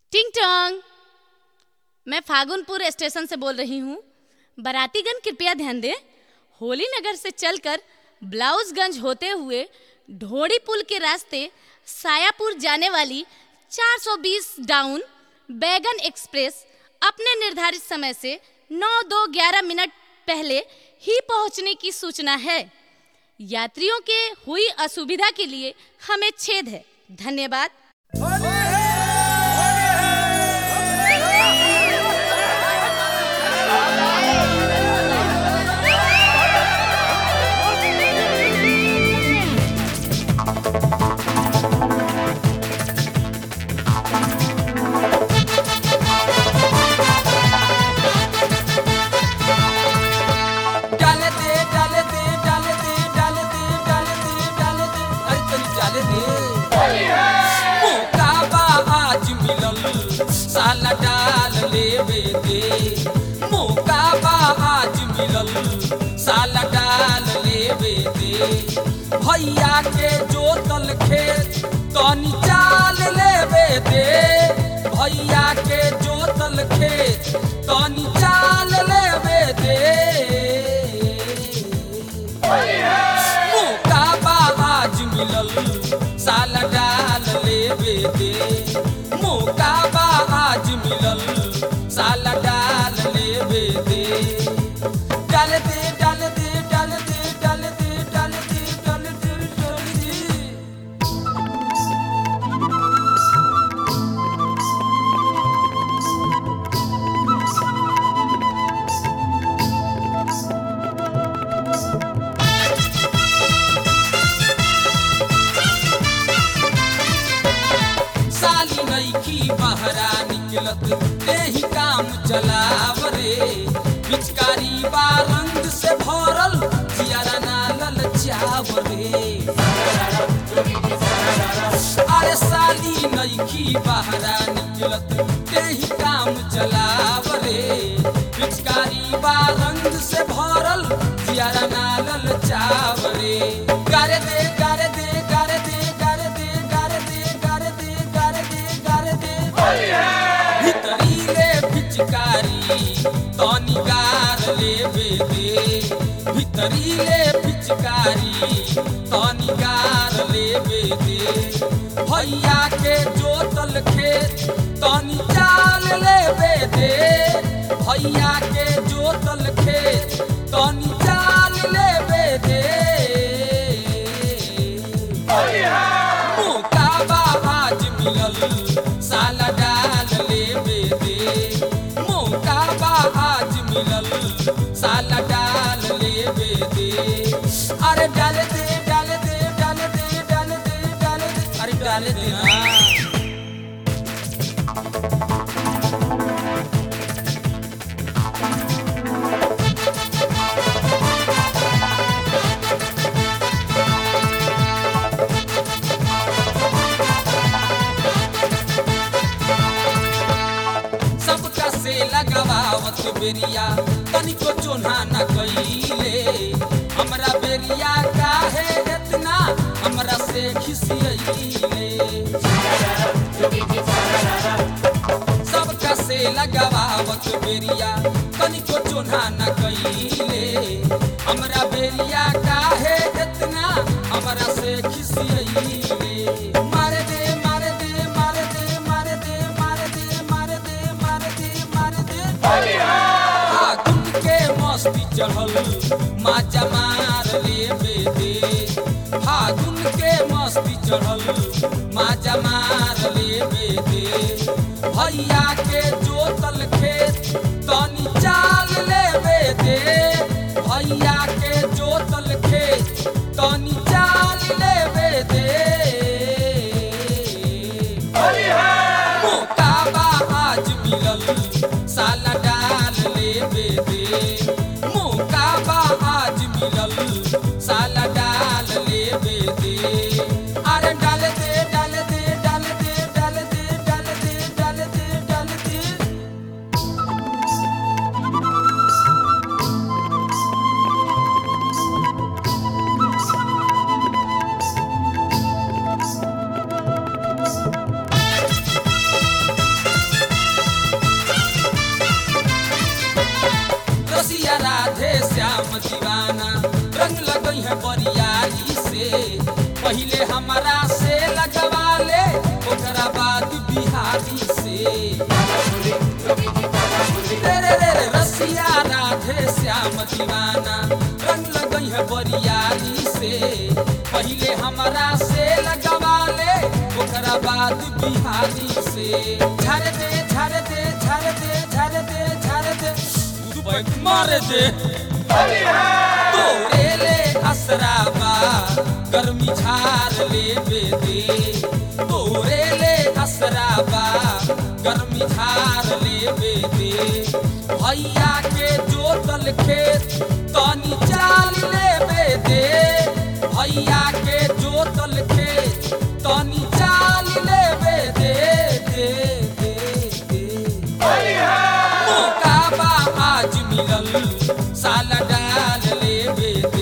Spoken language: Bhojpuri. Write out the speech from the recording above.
टिंग टोंग मैं फागुनपुर स्टेशन से बोल रही हूँ बारातीगण कृपया ध्यान दें होली नगर से चलकर ब्लाउजगंज होते हुए ढोड़ी पुल के रास्ते सायापुर जाने वाली 420 डाउन बैगन एक्सप्रेस अपने निर्धारित समय से 9 दो ग्यारह मिनट पहले ही पहुंचने की सूचना है यात्रियों के हुई असुविधा के लिए हमें छेद है धन्यवाद डाल दे डाल दे डाल दे डाल दे डाल दे डाल दे अरे तनी डाल दे मौका बा आज मिलल साला डाल लेवे दे मौका बा आज मिलल साला डाल लेवे दे भैया के जोतल खेत तनी चाल लेवे दे भैया के जोतल खेत तनी चाल लेवे दे मौका बा आज मिलल साला डाल लेवे दे मौका बा आज मिलल साला डाल लेवे दे डाल दे डाल दे डाल दे डाल दे डाल दे डाल दे डाल दे साली नईखी बहरा निकलत एही काम चलाव रे पिचकारी बा रंग से भरल जियारा ना ललचाव रे अरे साली नईखी बहरा निकलत एही काम चलाव रे पिचकारी बा रंग से भरल जियारा ना ललचाव रे गारे दे गारे दे गारे दे गारे दे गारे दे गारे दे गारे दे गारे दे भितरीले पिचकारी तनी गार लेवे दे भितरीले पिचकारी तनी गार लेवे दे भैया के जोतल खेत तनी चाल लेवे दे भैया के जोतल खेत तनी चाल लेवे दे मौका बा आज मिलल साला डाल लेवे दे मौका बा आज मिलल साला डाल लेवे दे अरे डाल दे डाल दे डाल दे डाल दे डाल दे अरे डाल दे हाँ सबका से लगावत बेरिया तनिको चोना न कइले हमरा बेरिया काहे इतना हमरा से खिसियइले सबका से लगावत बेरिया तनिको चोना न कइले हमरा बेरिया काहे इतना हमरा से खिसियइले मार दे मार दे मार दे मार दे मार दे मार दे मार दे मार दे फागुन के मस्ती चढ़ल माचा मार लेवे दे फागुन के मस्ती चढ़ल माचा मार लेवे दे भैया के जोतल खेत तनी चाल लेवे दे भैया के जोतल खेत तनी चाल लेवे दे मौका बा आज मिलल साला डाल लेवे दे मौका बा आज मिलल साला डाल लेवे दे अरे डाल दे डाल दे डाल दे डाल दे डाल दे डाल दे डाल दे पहिले हमरा से लगवा ले ओकरा बाद बिहारी से रे रे रे रे रसिया राधे श्याम दीवाना रंग लगई है बरियारी से पहिले हमरा से लगवा ले ओकरा बाद बिहारी से झर दे झर दे झर दे झर दे झर दे तू बैठ मार दे तोरे ले असराबा गर्मी झार ले बेदे तोरे ले असराबा गर्मी झार ले बेदे भैया के जोतल खेत तनी चाल ले बेदे भैया के जोतल खेत तनी चाल ले बेदे दे दे दे मौका बा आज मिलल साला डाल लेबे